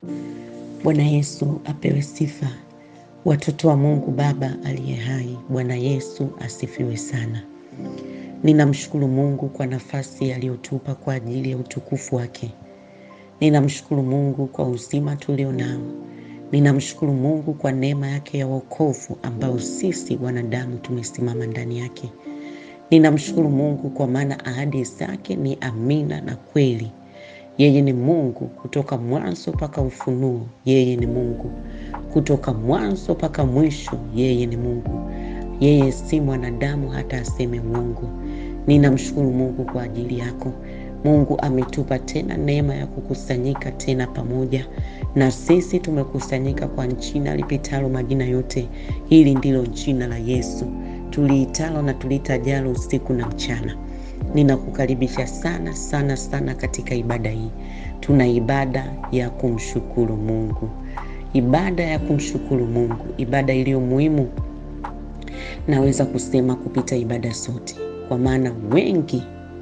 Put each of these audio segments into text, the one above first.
Bwana Yesu apewe sifa. Watoto wa Mungu Baba aliye hai, Bwana Yesu asifiwe sana. Ninamshukuru Mungu kwa nafasi aliyotupa kwa ajili ya utukufu wake. Ninamshukuru Mungu kwa uzima tulio nao. Ninamshukuru Mungu kwa neema yake ya wokovu ambao sisi wanadamu tumesimama ndani yake. Ninamshukuru Mungu kwa maana ahadi zake ni amina na kweli. Yeye ni Mungu kutoka mwanzo mpaka ufunuo. Yeye ni Mungu kutoka mwanzo mpaka mwisho. Yeye ni Mungu. Yeye si mwanadamu hata aseme uongo. Ninamshukuru Mungu kwa ajili yako. Mungu ametupa tena neema ya kukusanyika tena pamoja na sisi. Tumekusanyika kwa jina lipitalo majina yote. Hili ndilo jina la Yesu tuliitalo na tulitajalo usiku na mchana. Ninakukaribisha sana sana sana katika ibada hii. Tuna ibada ya kumshukuru Mungu, ibada ya kumshukuru Mungu, ibada iliyo muhimu, naweza kusema kupita ibada zote, kwa maana wengi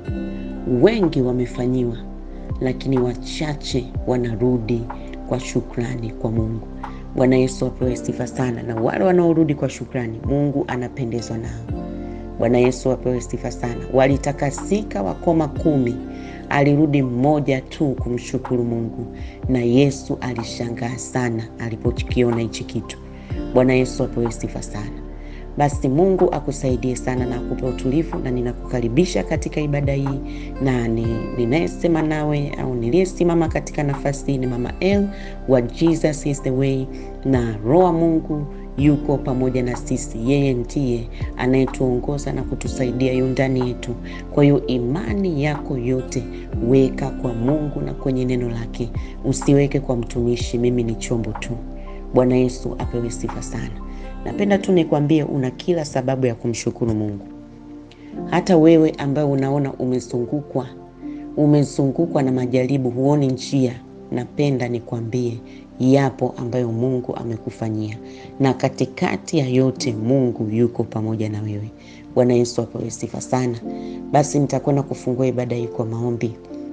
wengi wamefanyiwa, lakini wachache wanarudi kwa shukrani kwa Mungu. Bwana Yesu apewe sifa sana, na wale wanaorudi kwa shukrani, Mungu anapendezwa nao. Bwana Yesu apewe sifa sana. Walitakasika wakoma kumi, alirudi mmoja tu kumshukuru Mungu, na Yesu alishangaa sana alipokiona hichi kitu. Bwana Yesu apewe sifa sana. Basi Mungu akusaidie sana na akupe utulivu, na ninakukaribisha katika ibada hii, na ninayesema nawe au niliyesimama katika nafasi hii ni Mama El wa Jesus is the way, na Roho Mungu yuko pamoja na sisi. Yeye ndiye anayetuongoza na kutusaidia yu ndani yetu. Kwa hiyo imani yako yote weka kwa Mungu na kwenye neno lake, usiweke kwa mtumishi. Mimi ni chombo tu. Bwana Yesu apewe sifa sana. Napenda tu nikwambie, una kila sababu ya kumshukuru Mungu. Hata wewe ambaye unaona umezungukwa umezungukwa na majaribu, huoni njia, napenda nikwambie yapo ambayo Mungu amekufanyia, na katikati ya yote Mungu yuko pamoja na wewe. Bwana Yesu apewe sifa sana. Basi nitakwenda kufungua ibada hii kwa maombi.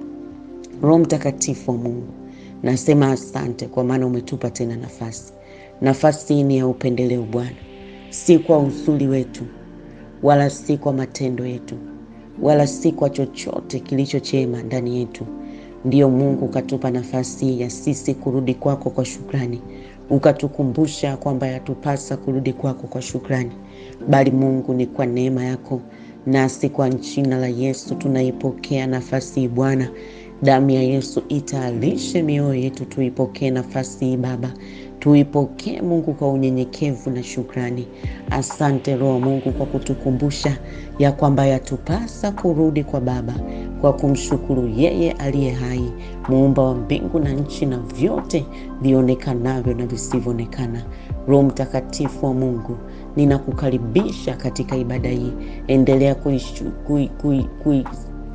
Roho Mtakatifu wa Mungu, nasema asante kwa maana umetupa tena nafasi. Nafasi hii ni ya upendeleo Bwana, si kwa uzuri wetu wala si kwa matendo yetu wala si kwa chochote kilicho chema ndani yetu. Ndiyo Mungu ukatupa nafasi ya sisi kurudi kwako kwa shukrani, ukatukumbusha kwamba yatupasa kurudi kwako kwa shukrani, bali Mungu ni kwa neema yako, nasi kwa jina la Yesu tunaipokea nafasi hii Bwana. Damu ya Yesu itaalishe mioyo yetu, tuipokee nafasi hii Baba, tuipokee Mungu kwa unyenyekevu na shukrani. Asante Roho Mungu kwa kutukumbusha ya kwamba yatupasa kurudi kwa Baba kwa kumshukuru yeye aliye hai, muumba wa mbingu na nchi na vyote vionekanavyo na visivyoonekana. Roho Mtakatifu wa Mungu, ninakukaribisha katika ibada hii. Endelea kuishu, kui, kui, kui,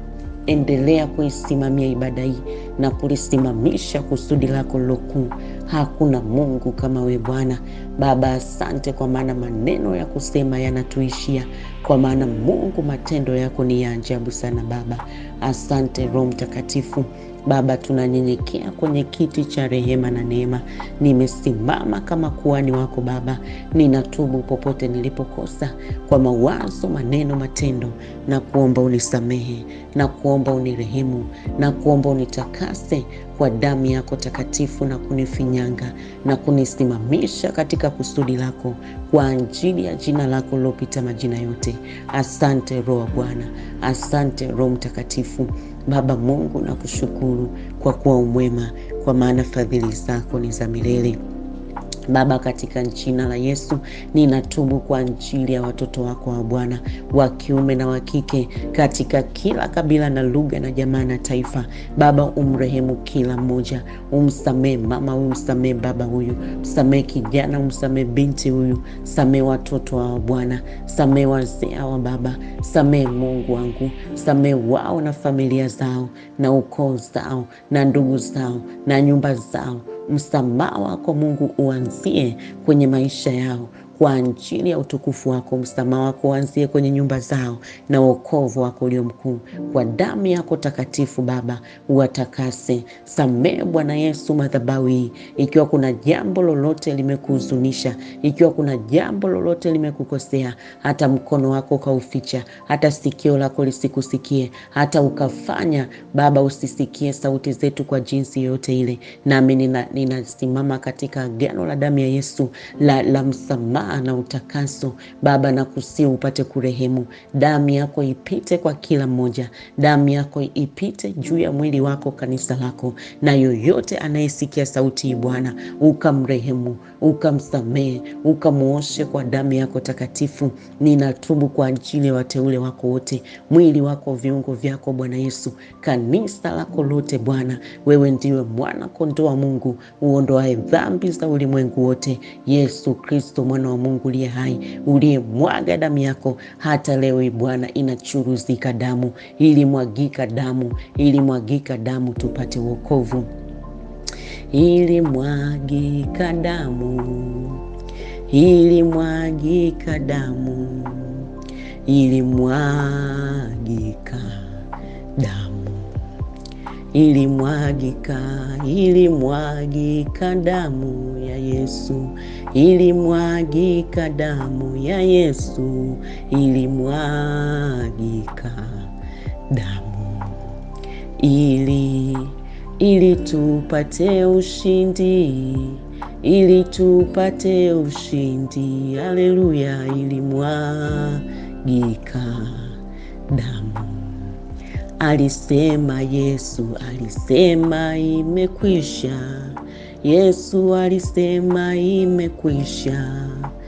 endelea kuisimamia ibada hii na kulisimamisha kusudi lako lilokuu. Hakuna Mungu kama we Bwana. Baba, asante kwa maana maneno ya kusema yanatuishia, kwa maana Mungu matendo yako ni ya ajabu sana Baba. Asante Roho Mtakatifu. Baba, tunanyenyekea kwenye kiti cha rehema na neema. Nimesimama kama kuhani wako Baba, ninatubu popote nilipokosa kwa mawazo, maneno, matendo, na kuomba unisamehe, na kuomba unirehemu, na kuomba unitakase kwa damu yako takatifu, na kunifinyanga na kunisimamisha katika kusudi lako kwa ajili ya jina lako lilopita majina yote. Asante Roho Bwana, asante Roho Mtakatifu. Baba Mungu, nakushukuru kwa kuwa umwema, kwa maana fadhili zako ni za milele. Baba, katika jina la Yesu ninatubu kwa ajili ya watoto wako wa Bwana, wa kiume na wa kike, katika kila kabila na lugha na jamaa na taifa. Baba, umrehemu kila mmoja, umsamee mama huyu, msamee baba huyu, msamee kijana, umsamee binti huyu, samee watoto wa Bwana, samee wazee hawa Baba, samee Mungu wangu, samee wao na familia zao na ukoo zao na ndugu zao na nyumba zao. Msamaha wako Mungu uanzie kwenye maisha yao kwa ajili ya utukufu wako. Msamaha wako uanzie kwenye nyumba zao na wokovu wako ulio mkuu. Kwa damu yako takatifu Baba, uwatakase. Samehe Bwana Yesu madhabahu hii, ikiwa kuna jambo lolote limekuhuzunisha, ikiwa kuna jambo lolote limekukosea, hata mkono wako ukauficha, hata sikio lako lisikusikie, hata ukafanya Baba usisikie sauti zetu kwa jinsi yoyote ile, nami ninasimama nina katika agano la damu ya Yesu la, la msamaha na utakaso Baba, na kusi upate kurehemu. Damu yako ipite kwa kila mmoja, damu yako ipite juu ya mwili wako, kanisa lako, na yoyote anayesikia sauti hii Bwana, ukamrehemu, ukamsamehe, ukamuoshe kwa damu yako takatifu. Ninatubu kwa ajili ya wateule wako wote, mwili wako, viungo vyako Bwana Yesu, kanisa lako lote Bwana, wewe ndiwe mwana kondoo wa Mungu uondoae dhambi za ulimwengu wote. Yesu Kristo mwana wa Mungu uliye hai, uliyemwaga damu yako, hata leo hii Bwana inachuruzika damu, ilimwagika damu, ilimwagika damu tupate wokovu, ilimwagika damu, ilimwagika damu, ilimwagika damu ilimwagika ilimwagika damu ya Yesu, ilimwagika damu ya Yesu, ilimwagika damu ili ili tupate ushindi, ili tupate ushindi. Haleluya! ilimwagika damu Alisema Yesu, alisema imekwisha. Yesu alisema imekwisha,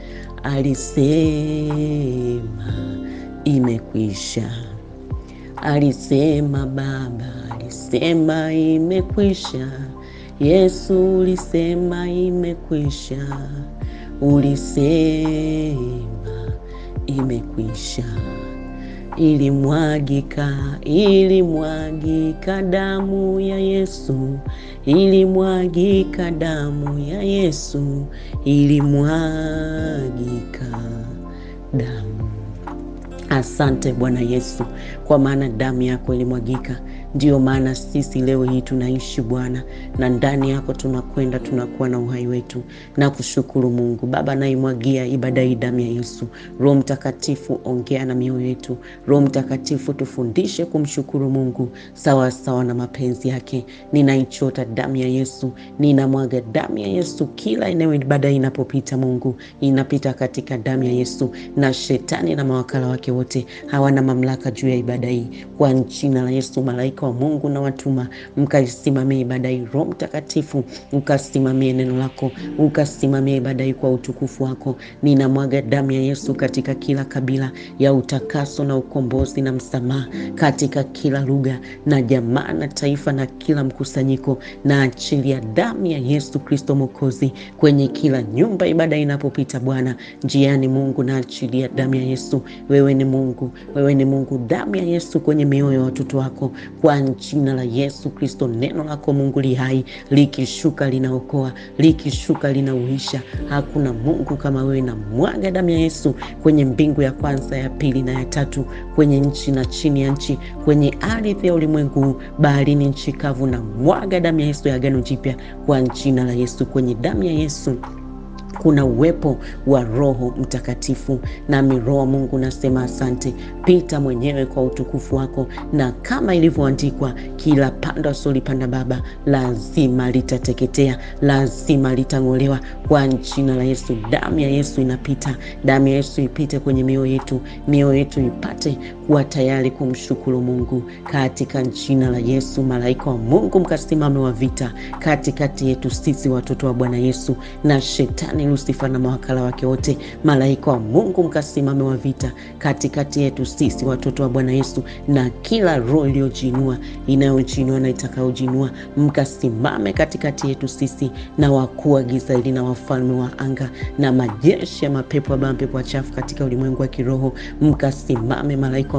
alisema imekwisha. Alisema Baba, alisema imekwisha. Yesu ulisema imekwisha, ulisema imekwisha ilimwagika ilimwagika damu ya Yesu, ilimwagika damu ya Yesu, ilimwagika damu. Asante Bwana Yesu, kwa maana damu yako ilimwagika. Ndiyo maana sisi leo hii tunaishi Bwana, na ndani yako tunakwenda, tunakuwa na uhai wetu na kushukuru Mungu Baba. Naimwagia ibada hii damu ya Yesu. Roho Mtakatifu, ongea na mioyo yetu. Roho Mtakatifu, tufundishe kumshukuru Mungu sawa sawa na mapenzi yake. Ninaichota damu ya Yesu, ninamwaga damu ya Yesu kila eneo ibada hii inapopita. Mungu, inapita katika damu ya Yesu, na shetani na mawakala wake wote hawana mamlaka juu ya ibada hii, kwa jina la Yesu. Malaika wa Mungu na watuma mkaisimamie ibada hii. Roho Mtakatifu ukasimamie neno lako, ukasimamie ibada hii kwa utukufu wako. Ninamwaga damu ya Yesu katika kila kabila ya utakaso na ukombozi na msamaha, katika kila lugha na jamaa na taifa na kila mkusanyiko, na achilia damu ya Yesu Kristo Mwokozi kwenye kila nyumba ibada inapopita. Bwana njiani, Mungu na achilia damu ya Yesu. Wewe ni Mungu, wewe ni Mungu. Damu ya Yesu kwenye mioyo ya watoto wako kwa jina la Yesu Kristo. Neno lako Mungu li hai, likishuka linaokoa, likishuka linauisha. Hakuna Mungu kama wewe, na mwaga damu ya Yesu kwenye mbingu ya kwanza, ya pili na ya tatu, kwenye nchi na chini ya nchi, kwenye ardhi ya ulimwengu, baharini, nchi kavu, na mwaga damu ya Yesu ya agano jipya kwa jina la Yesu. Kwenye damu ya Yesu kuna uwepo wa Roho Mtakatifu, nami Roho wa Mungu nasema asante. Pita mwenyewe kwa utukufu wako, na kama ilivyoandikwa, kila pando asolipanda Baba lazima litateketea, lazima litang'olewa kwa jina la Yesu. Damu ya Yesu inapita, damu ya Yesu ipite kwenye mioyo yetu, mioyo yetu ipate kuwa tayari kumshukuru Mungu katika jina la Yesu. Malaika wa Mungu mkasimame wa vita katikati yetu sisi watoto wa Bwana Yesu na shetani Lusifa na mawakala wake wote. Malaika wa Mungu mkasimame wa vita katikati yetu sisi watoto wa Bwana Yesu na kila roho iliyojiinua inayojinua na itakayojinua, mkasimame katikati yetu sisi na wakuu wa giza hili na wafalme wa anga na majeshi ya mapepo ambayo mapepo wachafu katika ulimwengu wa kiroho, mkasimame malaika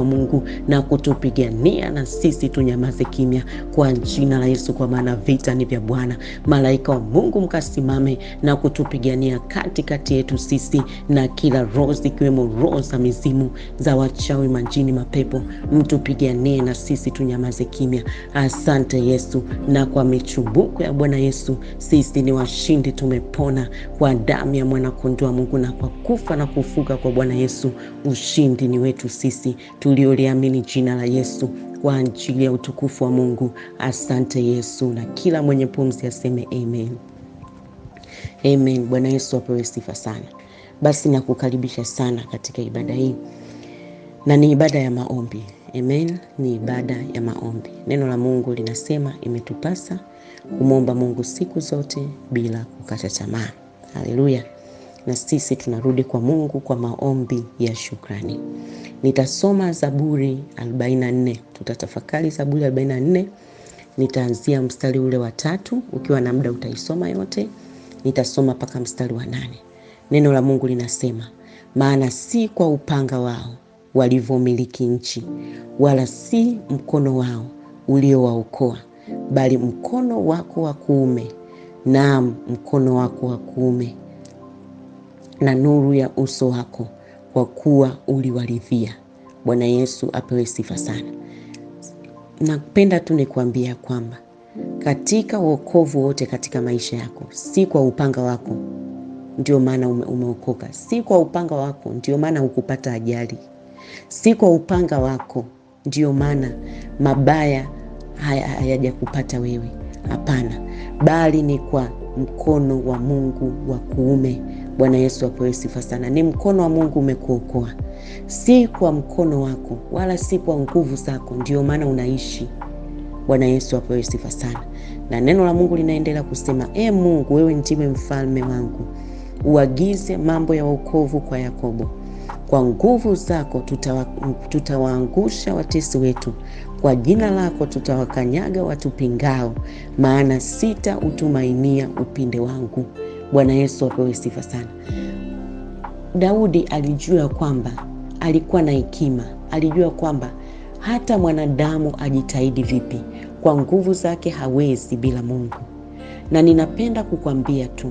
wa Mungu na kutupigania, na sisi tunyamaze kimya kwa jina la Yesu, kwa maana vita ni vya Bwana. Malaika wa Mungu mkasimame na kutupigania katikati yetu sisi na kila roho zikiwemo roho za mizimu za wachawi, majini, mapepo, mtupiganie na sisi tunyamaze kimya. Asante Yesu, na kwa michubuko ya Bwana Yesu sisi ni washindi, tumepona kwa damu ya mwanakondoo wa Mungu na kwa kufa na kufuka kwa Bwana Yesu. Ushindi ni wetu sisi tulioliamini jina la Yesu kwa ajili ya utukufu wa Mungu. Asante Yesu, na kila mwenye pumzi aseme amen. Amen. Bwana Yesu apewe sifa sana. Basi nakukaribisha sana katika ibada hii, na ni ibada ya maombi. Amen, ni ibada ya maombi. Neno la Mungu linasema imetupasa kumwomba Mungu siku zote bila kukata tamaa. Haleluya! Na sisi tunarudi kwa Mungu kwa maombi ya shukrani. Nitasoma Zaburi 44, tutatafakari Zaburi 44. Nitaanzia mstari ule wa tatu, ukiwa na muda utaisoma yote. Nitasoma mpaka mstari wa nane. Neno la Mungu linasema, maana si kwa upanga wao walivyomiliki nchi, wala si mkono wao uliowaokoa, bali mkono wako wa kuume, naam, mkono wako wa kuume na nuru ya uso wako, kwa kuwa uliwaridhia. Bwana Yesu apewe sifa sana. Napenda tu nikuambia kwamba katika wokovu wote katika maisha yako, si kwa upanga wako ndio maana ume, umeokoka. Si kwa upanga wako ndio maana hukupata ajali. Si kwa upanga wako ndio maana mabaya hayajakupata wewe. Hapana, bali ni kwa mkono wa Mungu wa kuume. Bwana Yesu apewe sifa sana. Ni mkono wa Mungu umekuokoa, si kwa mkono wako wala si kwa nguvu zako, ndio maana unaishi. Bwana Yesu apewe sifa sana. Na neno la Mungu linaendelea kusema, e Mungu, wewe ndiwe mfalme wangu, uagize mambo ya wokovu kwa Yakobo. Kwa nguvu zako tutawa, tutawaangusha watesi wetu, kwa jina lako tutawakanyaga watupingao, maana sitautumainia upinde wangu. Bwana Yesu apewe sifa sana. Daudi alijua kwamba alikuwa na hekima, alijua kwamba hata mwanadamu ajitahidi vipi, kwa nguvu zake hawezi bila Mungu. Na ninapenda kukwambia tu,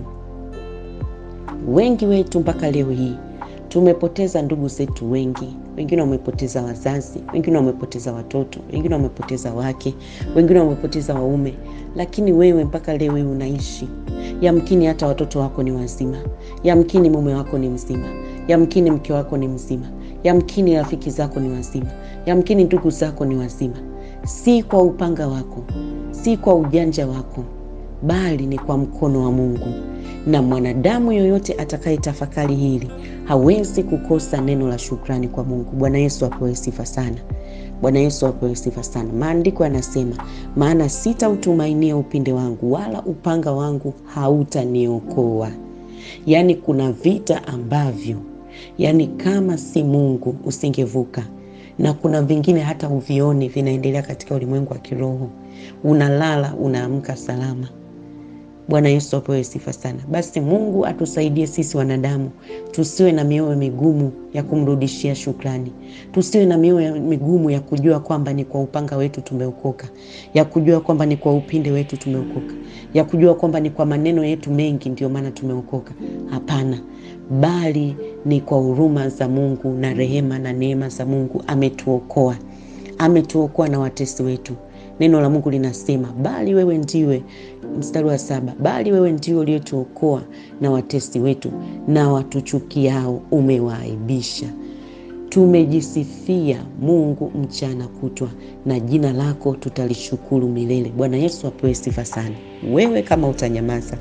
wengi wetu mpaka leo hii tumepoteza ndugu zetu wengi. Wengine wamepoteza wazazi, wengine wamepoteza watoto, wengine wamepoteza wake, wengine wamepoteza waume, lakini wewe mpaka leo hii unaishi. Yamkini hata watoto wako ni wazima, yamkini mume wako ni mzima, yamkini mke wako ni mzima, yamkini rafiki zako ni wazima, yamkini ndugu zako ni wazima. Si kwa upanga wako, si kwa ujanja wako, bali ni kwa mkono wa Mungu na mwanadamu yoyote atakayetafakari hili hawezi kukosa neno la shukrani kwa Mungu. Bwana Yesu apewe sifa sana. Bwana Yesu apewe sifa sana. Maandiko yanasema, maana sitautumainia upinde wangu, wala upanga wangu hautaniokoa. Yaani kuna vita ambavyo, yaani kama si Mungu usingevuka, na kuna vingine hata uvioni vinaendelea katika ulimwengu wa kiroho. Unalala unaamka salama. Bwana Yesu apewe sifa sana. Basi Mungu atusaidie sisi wanadamu tusiwe na mioyo migumu ya kumrudishia shukrani, tusiwe na mioyo migumu ya kujua kwamba ni kwa upanga wetu tumeokoka, ya kujua kwamba ni kwa upinde wetu tumeokoka, ya kujua kwamba ni kwa maneno yetu mengi ndio maana tumeokoka. Hapana, bali ni kwa huruma za Mungu na rehema na neema za Mungu ametuokoa, ametuokoa na watesi wetu. Neno la Mungu linasema bali wewe ndiwe, mstari wa saba, bali wewe ndiwe uliotuokoa na watesi wetu, na watuchukiao umewaaibisha. Tumejisifia Mungu mchana kutwa, na jina lako tutalishukuru milele. Bwana Yesu apewe sifa sana. Wewe kama utanyamaza,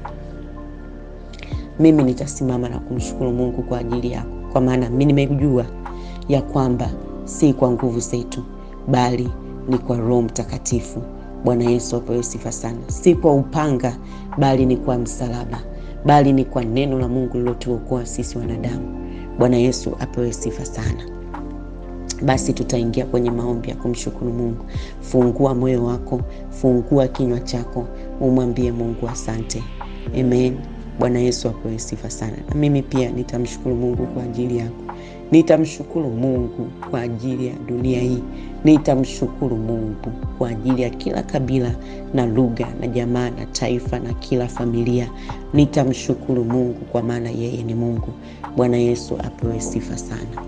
mimi nitasimama na kumshukuru Mungu kwa ajili yako, kwa maana mimi nimejua ya kwamba si kwa nguvu zetu, bali ni kwa Roho Mtakatifu. Bwana Yesu apewe sifa sana. Si kwa upanga, bali ni kwa msalaba, bali ni kwa neno la Mungu lilotuokoa sisi wanadamu. Bwana Yesu apewe sifa sana. Basi tutaingia kwenye maombi ya kumshukuru Mungu. Fungua moyo wako, fungua kinywa chako, umwambie Mungu asante. Amen. Bwana Yesu apewe sifa sana. Na mimi pia nitamshukuru Mungu kwa ajili yako. Nitamshukuru Mungu kwa ajili ya dunia hii. Nitamshukuru Mungu kwa ajili ya kila kabila na lugha na jamaa na taifa na kila familia. Nitamshukuru Mungu kwa maana yeye ni Mungu. Bwana Yesu apewe sifa sana.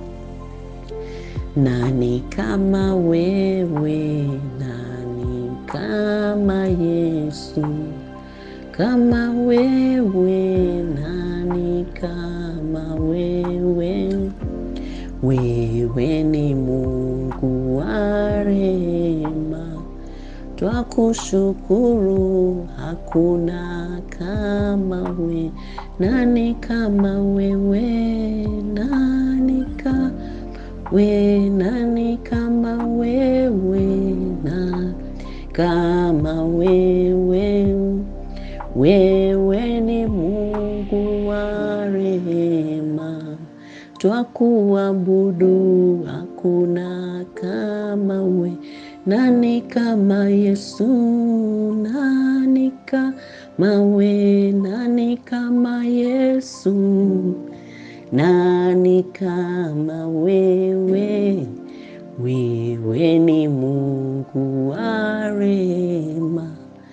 Nani kama wewe? Nani kama Yesu? Kama wewe, nani kama wewe? Wewe ni Mungu wa rehema, twakushukuru, hakuna kama we. Nani kama wewe? Nani kama we? Nani kama wewe? Na kama wewe? Wewe ni Mungu wa rehema, twakuabudu, hakuna kama we. Nani kama Yesu? Nani kama we? Nani kama Yesu? Nani kama wewe? Wewe ni Mungu wa rehema,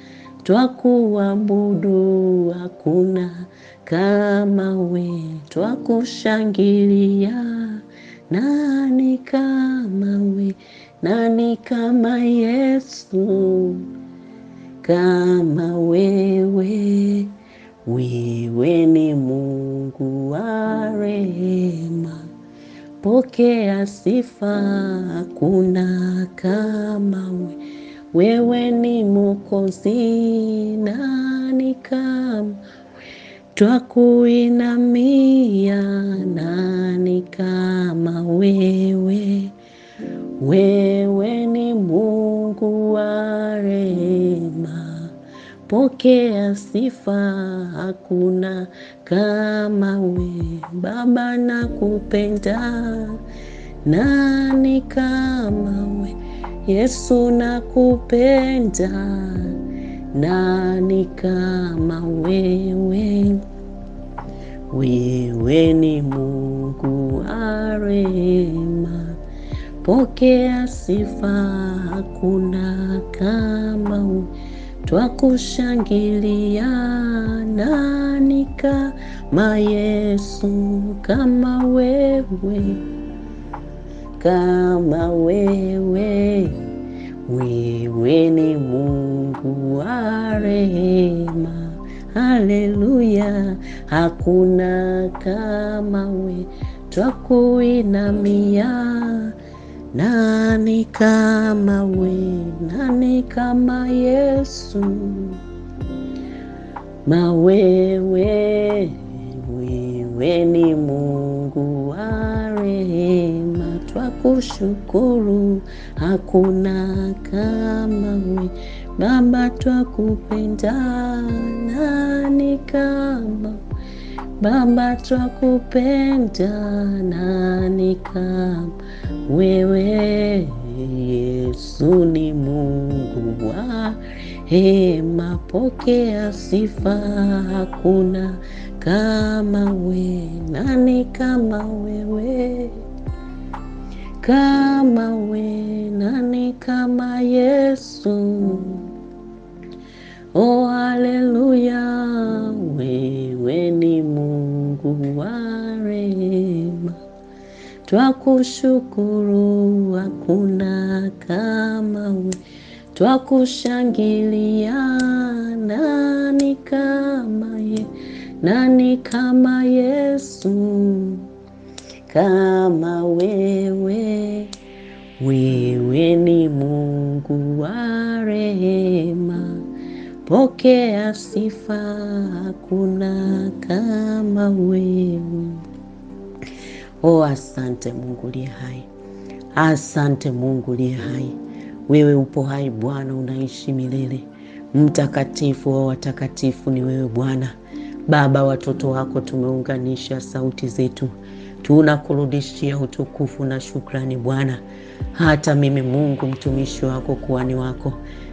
twakuabudu, hakuna kama we. Twakushangilia, nani kama we? Nani kama Yesu? Kama wewe, wewe ni Mungu wa rehema, pokea sifa, hakuna kama we. Wewe ni Mwokozi, nani kama twakuinamia, nani kama wewe? Wewe ni Mungu wa rehema, pokea sifa, hakuna kama we. Baba nakupenda, nani kama we? Yesu nakupenda, nani kama wewe? Wewe ni Mungu wa rehema, pokea sifa, hakuna kama we. Twakushangilia, nani kama Yesu? Kama wewe, kama wewe, wewe ni Mungu wa rehema. Haleluya, hakuna kama we. Twakuinamia, nani kama we? Nani kama Yesu? Mawewe, wewe ni Mungu wa rehema, twakushukuru, hakuna kama we. Baba twakupenda, nani kama Baba twakupenda, nani kama wewe? Yesu ni Mungu wa rehema, pokea sifa, hakuna kama we. Nani kama wewe? Kama we, nani kama Yesu? Oh, haleluya, wewe ni Mungu wa rehema, twakushukuru, hakuna kama we. Twakushangilia, nani kama ye? Nani kama Yesu? Kama wewe, wewe ni Mungu wa rehema, pokea sifa, hakuna kama wewe. Oh, asante Mungu uliye hai, asante Mungu uliye hai. Wewe upo hai Bwana, unaishi milele. Mtakatifu wa watakatifu ni wewe Bwana. Baba, watoto wako tumeunganisha sauti zetu, tunakurudishia utukufu na shukrani Bwana. Hata mimi Mungu mtumishi wako, kuhani wako,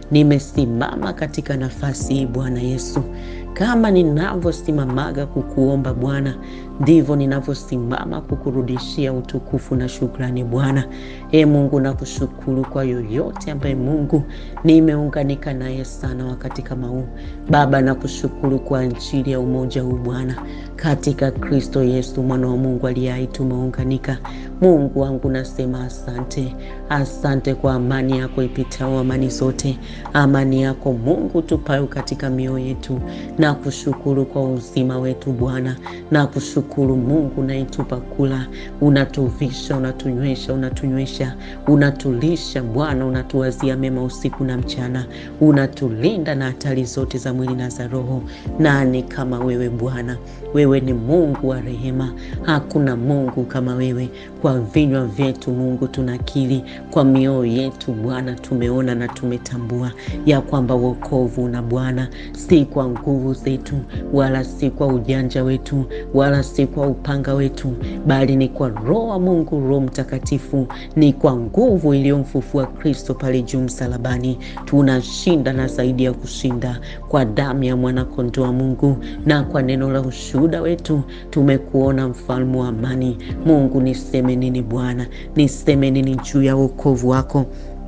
Nimesimama katika nafasi hii Bwana Yesu, kama ninavyosimamaga kukuomba Bwana, ndivyo ninavyosimama kukurudishia utukufu na shukrani Bwana. E Mungu, nakushukuru kwa yoyote ambaye Mungu nimeunganika naye sana wakati kama huu Baba, nakushukuru kwa ajili ya umoja huu Bwana, katika Kristo Yesu mwana wa Mungu aliye hai tumeunganika. Mungu wangu, nasema asante, asante kwa amani yako ipitao amani zote, amani yako Mungu tupayo katika mioyo yetu. Nakushukuru kwa uzima wetu Bwana, nakushukuru Mungu naitupa kula, unatuvisha, unatunywesha, unatunywesha, unatulisha Bwana, unatuwazia mema usiku na mchana, unatulinda na hatari zote za mwili na za roho. Nani kama wewe Bwana? Wewe ni Mungu wa rehema, hakuna Mungu kama wewe. Kwa vinywa vyetu Mungu tunakiri, kwa mioyo yetu Bwana tumeona na tumetambua ya kwamba wokovu na Bwana si kwa nguvu zetu, wala si kwa ujanja wetu, wala si kwa upanga wetu, bali ni kwa Roho wa Mungu, Roho Mtakatifu, ni kwa nguvu iliyomfufua Kristo pale juu msalabani. Tunashinda na zaidi ya kushinda kwa damu ya mwanakondoo wa Mungu na kwa neno la ushuhuda wetu tumekuona, mfalme wa amani. Mungu, niseme nini Bwana? Niseme nini juu ya wokovu wako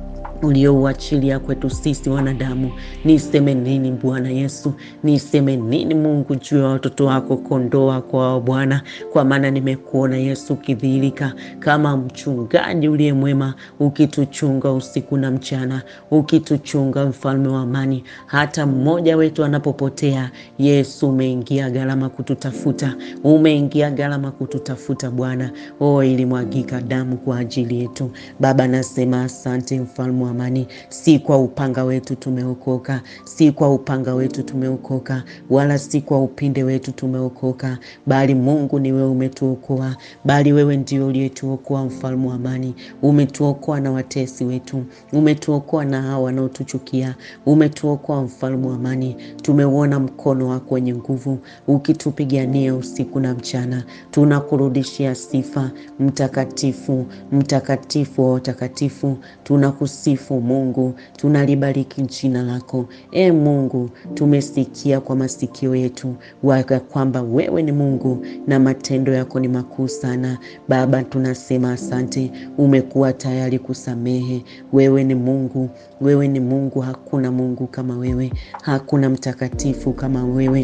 uliouachilia kwetu sisi wanadamu? Niseme nini Bwana Yesu? Niseme nini Mungu juu ya watoto wako, kondoo wako wao Bwana? Kwa maana nimekuona Yesu ukidhihirika kama mchungaji uliye mwema, ukituchunga usiku na mchana, ukituchunga mfalme wa amani. Hata mmoja wetu anapopotea, Yesu umeingia gharama kututafuta, umeingia gharama kututafuta Bwana. O, ilimwagika damu kwa ajili yetu Baba. Nasema asante mfalme wa amani. Si kwa upanga wetu tumeokoka, si kwa upanga wetu tumeokoka, wala si kwa upinde wetu tumeokoka, bali Mungu ni wewe umetuokoa, bali wewe ndio uliyetuokoa mfalme wa amani. Umetuokoa na watesi wetu, umetuokoa na hao wanaotuchukia, umetuokoa mfalme wa amani. Tumeuona mkono wako wenye nguvu ukitupigania usiku na mchana. Tunakurudishia sifa, mtakatifu, mtakatifu wa watakatifu. Tunakusifu Mungu, tunalibariki jina lako. E Mungu, tumesikia kwa masikio yetu waka kwamba wewe ni Mungu na matendo yako ni makuu sana. Baba, tunasema asante, umekuwa tayari kusamehe. Wewe ni Mungu, wewe ni Mungu, hakuna Mungu kama wewe, hakuna mtakatifu kama wewe.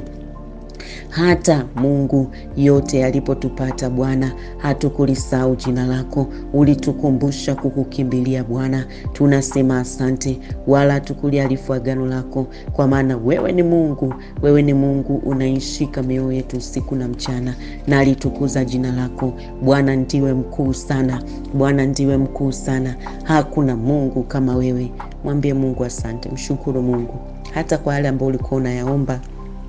Hata Mungu yote yalipotupata Bwana, hatukulisahau jina lako, ulitukumbusha kukukimbilia Bwana. Tunasema asante, wala hatukuliarifu agano lako, kwa maana wewe ni Mungu, wewe ni Mungu unaishika mioyo yetu usiku na mchana, na alitukuza jina lako Bwana. Ndiwe mkuu sana Bwana, ndiwe mkuu sana, hakuna Mungu kama wewe. Mwambie Mungu asante, mshukuru Mungu hata kwa yale ambayo ulikuwa unayaomba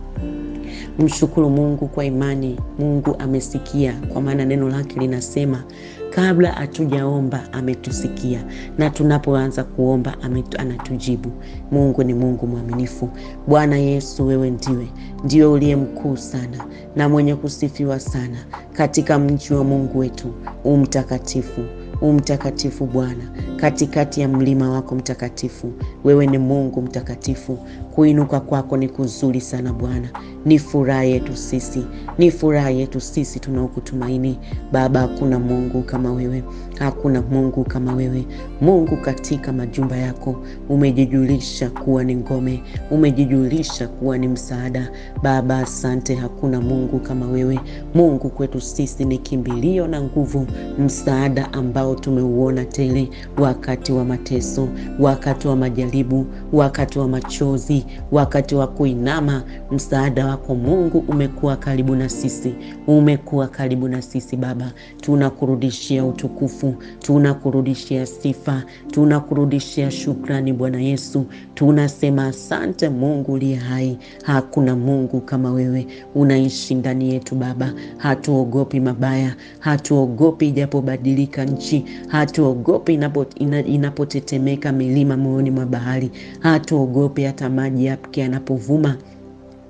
Mshukuru Mungu kwa imani. Mungu amesikia, kwa maana neno lake linasema kabla hatujaomba ametusikia, na tunapoanza kuomba anatujibu. Mungu ni Mungu mwaminifu. Bwana Yesu, wewe ndiwe ndiwe uliye mkuu sana na mwenye kusifiwa sana katika mji wa Mungu wetu umtakatifu umtakatifu Bwana, katikati ya mlima wako mtakatifu. Wewe ni Mungu mtakatifu, kuinuka kwako ni kuzuri sana Bwana. Ni furaha yetu sisi, ni furaha yetu sisi tunaokutumaini Baba. Hakuna Mungu kama wewe, hakuna Mungu kama wewe. Mungu, katika majumba yako umejijulisha kuwa ni ngome, umejijulisha kuwa ni msaada Baba. Asante, hakuna Mungu kama wewe. Mungu kwetu sisi ni kimbilio na nguvu, msaada ambao tumeuona tele wakati wa mateso, wakati wa majaribu, wakati wa machozi, wakati wa kuinama. Msaada wako Mungu umekuwa karibu na sisi, umekuwa karibu na sisi Baba. Tunakurudishia utukufu, tunakurudishia sifa, tunakurudishia shukrani Bwana Yesu. Tunasema asante Mungu uliye hai, hakuna Mungu kama wewe. Unaishi ndani yetu Baba, hatuogopi mabaya, hatuogopi ijapobadilika nchi, hatuogopi inapo, ina, inapotetemeka milima moyoni mwa bahari, hatuogopi hata maji yake yanapovuma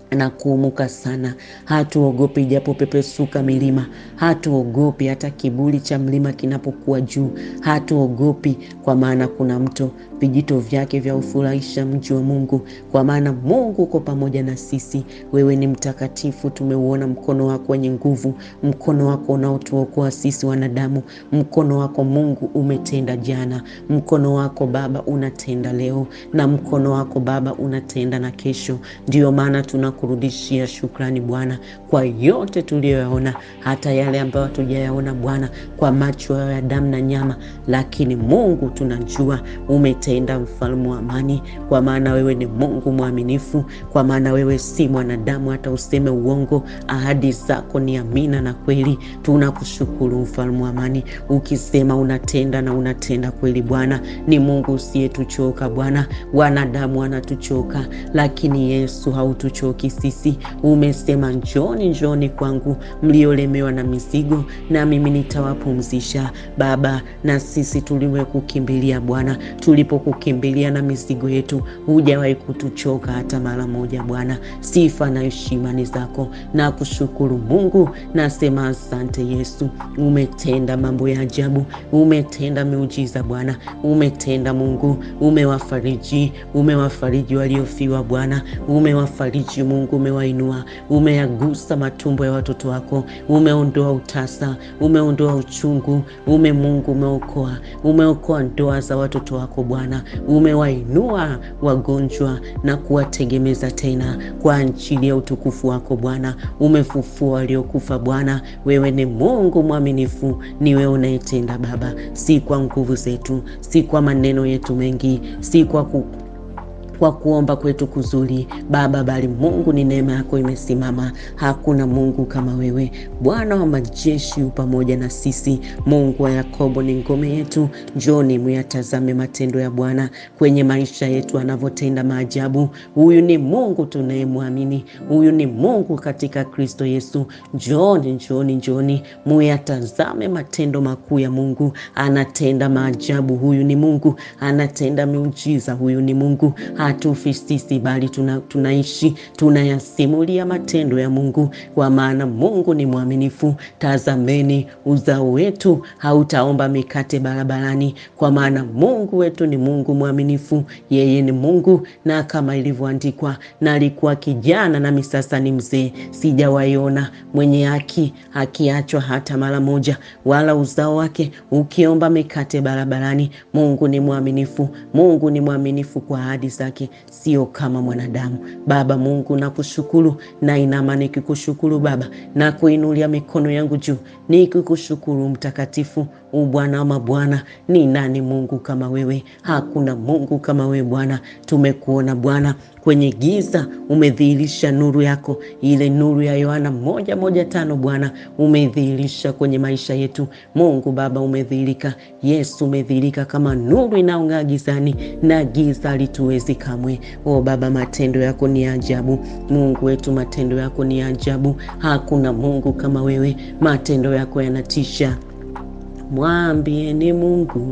na kuumuka sana. Hatuogopi japo pepesuka milima, hatuogopi hata kiburi cha mlima kinapokuwa juu, hatuogopi kwa maana kuna mto, vijito vyake vya ufurahisha mji wa Mungu, kwa maana Mungu uko pamoja na sisi. Wewe ni mtakatifu, tumeuona mkono wako wenye nguvu, mkono wako unaotuokoa sisi wanadamu. Mkono wako Mungu umetenda jana, mkono wako Baba unatenda leo, na mkono wako Baba unatenda na kesho. Ndiyo maana tunakurudishia shukrani Bwana kwa yote tuliyoyaona, hata yale ambayo hatujayaona Bwana kwa macho ya damu na nyama, lakini Mungu tunajua umetenda, mfalme wa amani, kwa maana wewe ni Mungu mwaminifu, kwa maana wewe si mwanadamu hata useme uongo. Ahadi zako ni amina na kweli. Tunakushukuru mfalme wa amani, ukisema unatenda na unatenda kweli. Bwana ni Mungu usiyetuchoka Bwana. Wanadamu wanatuchoka, lakini Yesu hautuchoki sisi. Umesema njoni, njoni kwangu mliolemewa na mizigo, na mimi nitawapumzisha. Baba, na sisi tuliwekukimbilia Bwana, tulipokukimbilia na mizigo yetu, hujawahi kutuchoka hata mara moja Bwana. Sifa na heshima ni zako na kushukuru Mungu. Nasema asante Yesu, umetenda mambo ya ajabu, umetenda miujiza Bwana, umetenda Mungu, umewafariji, umewafariji waliofiwa Bwana, umewafariji Mungu, umewainua, umeyagusa matumbo ya watoto wako, umeondoa utasa, umeondoa uchungu, ume Mungu umeokoa, umeokoa ndoa za watoto wako Bwana, umewainua wagonjwa na kuwategemeza tena kwa ajili ya utukufu wako Bwana, umefufua waliokufa Bwana. Wewe ni Mungu mwaminifu, ni wewe unayetenda Baba, si kwa nguvu zetu, si kwa maneno yetu mengi, si kwa ku kwa kuomba kwetu kuzuri Baba, bali Mungu ni neema yako imesimama. Hakuna Mungu kama wewe. Bwana wa majeshi u pamoja na sisi. Mungu wa Yakobo ni ngome yetu. Njoni muyatazame matendo ya Bwana kwenye maisha yetu, anavyotenda maajabu. Huyu ni Mungu tunayemwamini, huyu ni Mungu katika Kristo Yesu. Njoni, njoni, njoni muyatazame matendo makuu ya Mungu. Anatenda maajabu, huyu ni Mungu. Anatenda miujiza, huyu ni Mungu. Hatufi sisi bali tuna, tunaishi tunayasimulia matendo ya Mungu, kwa maana Mungu ni mwaminifu. Tazameni uzao wetu, hautaomba mikate barabarani, kwa maana Mungu wetu ni Mungu mwaminifu. Yeye ni Mungu, na kama ilivyoandikwa, na alikuwa kijana nami sasa ni mzee, sijawaiona mwenye haki akiachwa hata mara moja, wala uzao wake ukiomba mikate barabarani. Mungu ni mwaminifu, Mungu ni mwaminifu kwa ahadi zake, sio kama mwanadamu. Baba Mungu, nakushukuru na inama nikikushukuru Baba, na kuinulia mikono yangu juu nikikushukuru Mtakatifu, u Bwana wa mabwana. Ni nani Mungu kama wewe? Hakuna Mungu kama wewe Bwana. Tumekuona Bwana kwenye giza, umedhihirisha nuru yako, ile nuru ya Yohana moja moja tano Bwana umedhihirisha kwenye maisha yetu. Mungu Baba umedhihirika, Yesu umedhihirika kama nuru inaong'aa gizani, na giza lituwezi kamwe. O Baba, matendo yako ni ajabu. Mungu wetu, matendo yako ni ajabu. Hakuna Mungu kama wewe, matendo yako yanatisha. Mwambieni Mungu,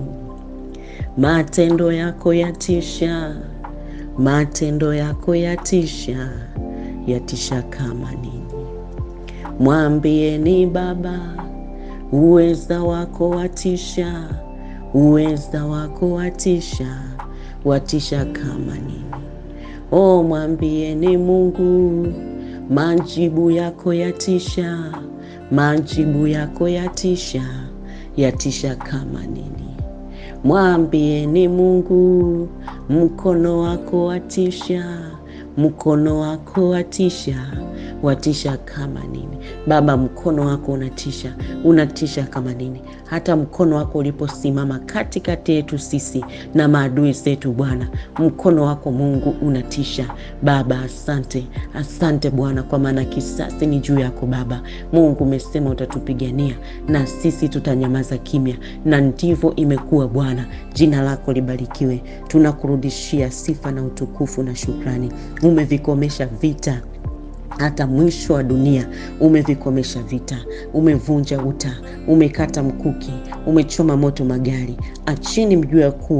matendo yako yatisha, matendo yako yatisha, yatisha kama nini. Mwambieni Baba, uweza wako watisha, uweza wako watisha, watisha kama nini. O, mwambieni Mungu, majibu yako yatisha, majibu yako yatisha, yatisha kama nini. Mwambieni Mungu, mkono wako watisha, mkono wako watisha, watisha kama nini. Baba, mkono wako unatisha, unatisha kama nini. Hata mkono wako uliposimama katikati yetu sisi na maadui zetu, Bwana, mkono wako Mungu unatisha. Baba, asante, asante Bwana, kwa maana kisasi ni juu yako Baba. Mungu umesema utatupigania na sisi tutanyamaza kimya, na ndivyo imekuwa Bwana. Jina lako libarikiwe. Tunakurudishia sifa na utukufu na shukrani. Umevikomesha vita hata mwisho wa dunia umevikomesha vita, umevunja uta, umekata mkuki, umechoma moto magari. Achini mjue ya kuwa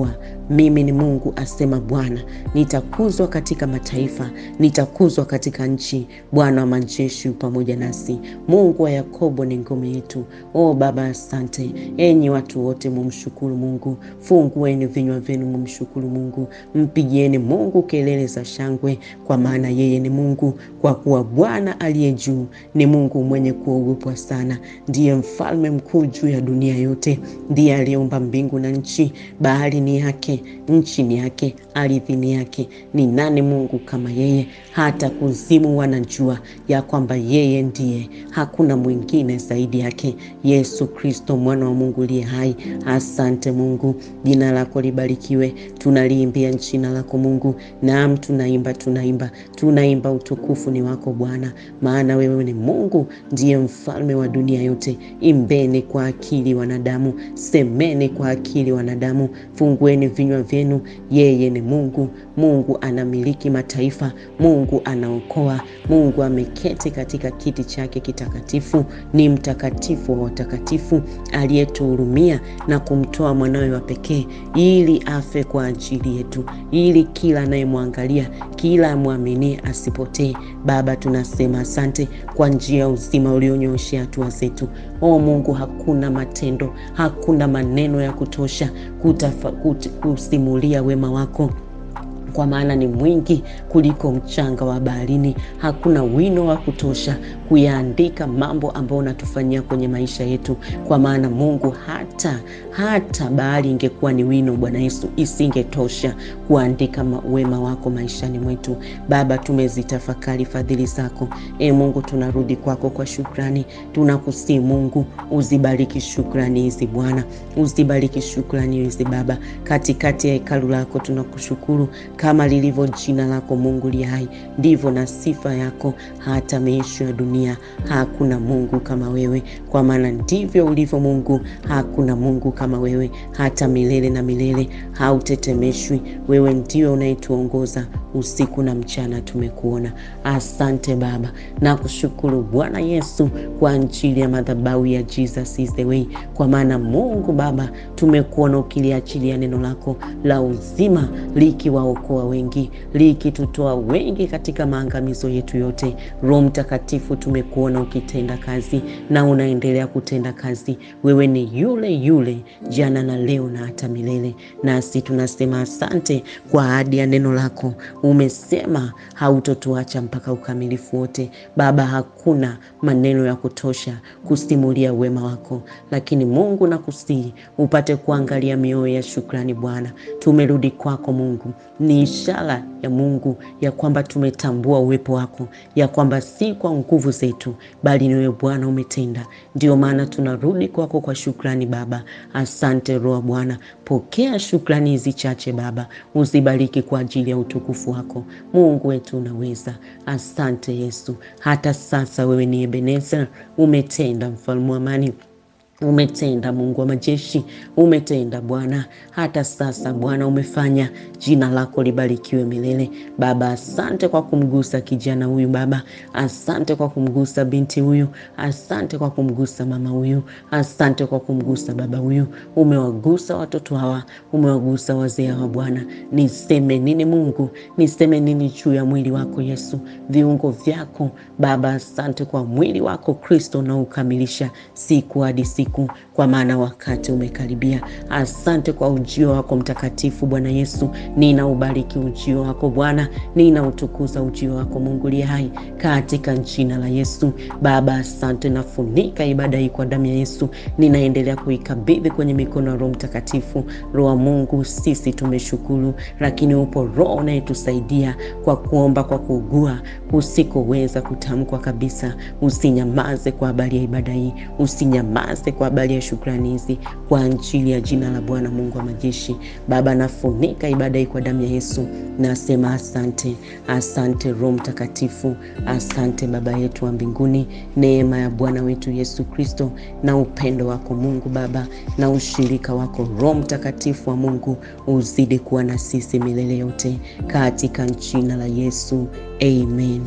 mimi ni Mungu asema Bwana, nitakuzwa katika mataifa, nitakuzwa katika nchi. Bwana wa majeshi pamoja nasi, Mungu wa Yakobo ni ngome yetu. O Baba, asante. Enyi watu wote, mumshukuru Mungu. Fungueni vinywa vyenu, mumshukuru Mungu. Mpigieni Mungu kelele za shangwe, kwa maana yeye ni Mungu. Kwa kuwa Bwana aliye juu ni Mungu mwenye kuogopwa sana, ndiye mfalme mkuu juu ya dunia yote. Ndiye aliyeumba mbingu na nchi. Bahari ni yake, nchi ni yake, ardhi ni yake. Ni nani Mungu kama yeye? Hata kuzimu wanajua ya kwamba yeye ndiye, hakuna mwingine zaidi yake. Yesu Kristo, mwana wa Mungu aliye hai. Asante Mungu, jina lako libarikiwe. Tunaliimbia jina lako Mungu. Naam, tunaimba, tunaimba, tunaimba, utukufu ni wako Bwana, maana wewe ni Mungu, ndiye mfalme wa dunia yote. Imbeni kwa akili wanadamu, semeni kwa akili wanadamu, fungueni vinywa vyenu. Yeye ni Mungu. Mungu anamiliki mataifa. Mungu anaokoa. Mungu ameketi katika kiti chake kitakatifu. Ni mtakatifu wa watakatifu, aliyetuhurumia na kumtoa mwanawe wa pekee ili afe kwa ajili yetu, ili kila anayemwangalia, kila amwaminie asipotee. Baba, tunasema asante kwa njia ya uzima ulionyooshea hatua zetu. O Mungu, hakuna matendo, hakuna maneno ya kutosha kutafa, kut, kusimulia wema wako kwa maana ni mwingi kuliko mchanga wa baharini. Hakuna wino wa kutosha kuyaandika mambo ambayo unatufanyia kwenye maisha yetu, kwa maana Mungu, hata hata bahari ingekuwa ni wino, Bwana Yesu, isingetosha kuandika wema wako maishani mwetu. Baba, tumezitafakari fadhili zako. E Mungu, tunarudi kwako kwa shukrani. Tunakusii Mungu, uzibariki shukrani hizi Bwana, uzibariki shukrani hizi Baba, katikati ya hekalu lako tunakushukuru kama lilivyo jina lako Mungu li hai, ndivyo na sifa yako hata miisho ya dunia. Hakuna Mungu kama wewe, kwa maana ndivyo ulivyo Mungu. Hakuna Mungu kama wewe, hata milele na milele, hautetemeshwi. Wewe ndio unayetuongoza usiku na mchana, tumekuona. Asante Baba na kushukuru Bwana Yesu kwa ajili ya madhabahu ya Jesus is the way, kwa maana Mungu Baba, tumekuona ukiliachilia neno lako la uzima likiwaokoa wengi, likitutoa wengi katika maangamizo yetu yote. Roho Mtakatifu, tumekuona ukitenda kazi na unaendelea kutenda kazi. Wewe ni yule yule jana na leo na hata milele, nasi tunasema asante kwa ahadi ya neno lako. Umesema hautotuacha mpaka ukamilifu wote. Baba, hakuna maneno ya kutosha kusimulia wema wako, lakini Mungu nakusihi upate kuangalia mioyo ya shukrani. Bwana, tumerudi kwako Mungu, ni ishara ya Mungu ya kwamba tumetambua uwepo wako, ya kwamba si kwa nguvu zetu, bali ni wewe Bwana umetenda. Ndio maana tunarudi kwako kwa shukrani Baba. Asante Roho Bwana, pokea shukrani hizi chache Baba, uzibariki kwa ajili ya utukufu wako. Mungu wetu unaweza. Asante Yesu, hata sasa wewe ni Ebenezer, umetenda mfalme wa amani umetenda Mungu wa majeshi, umetenda Bwana. Hata sasa Bwana umefanya, jina lako libarikiwe milele. Baba, asante kwa kumgusa kijana huyu Baba, asante kwa kumgusa binti huyu, asante kwa kumgusa mama huyu, asante kwa kumgusa baba huyu. Umewagusa watoto hawa, umewagusa wazee hawa Bwana. Niseme nini Mungu? Niseme nini juu ya mwili wako Yesu, viungo vyako Baba? Asante kwa mwili wako Kristo unaokamilisha siku hadi siku kwa maana wakati umekaribia. Asante kwa ujio wako mtakatifu Bwana Yesu, nina ubariki ujio wako Bwana, nina utukuza ujio wako Mungu liye hai katika jina la Yesu. Baba asante, nafunika ibada hii kwa damu ya Yesu, ninaendelea kuikabidhi kwenye mikono ya Roho Mtakatifu. Roho wa Mungu, sisi tumeshukuru, lakini upo Roho unayetusaidia kwa kuomba, kwa kuugua usikoweza kutamkwa kabisa. Usinyamaze kwa habari ya ibada hii, usinyamaze kwa habari ya shukrani hizi kwa ajili ya jina la Bwana Mungu wa majeshi. Baba, nafunika ibada hii kwa damu ya Yesu, nasema asante, asante Roho Mtakatifu, asante Baba yetu wa mbinguni. Neema ya Bwana wetu Yesu Kristo na upendo wako Mungu Baba na ushirika wako Roho Mtakatifu wa Mungu uzidi kuwa na sisi milele yote, katika jina la Yesu, amen,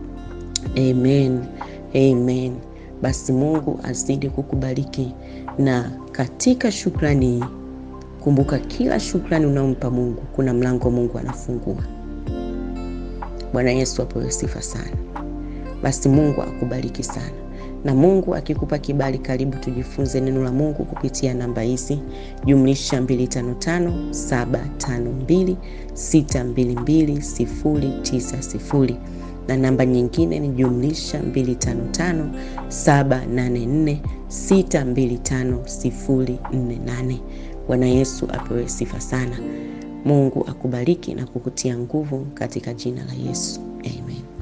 amen, amen. Basi Mungu azidi kukubariki na katika shukrani Kumbuka, kila shukrani unaompa Mungu, kuna mlango Mungu anafungua. Bwana Yesu apewe sifa sana. Basi Mungu akubariki sana, na Mungu akikupa kibali, karibu tujifunze neno la Mungu kupitia namba hizi jumlisha 255752622090 na namba nyingine ni jumlisha 255784625048. Bwana Yesu apewe sifa sana. Mungu akubariki na kukutia nguvu katika jina la Yesu. Amen.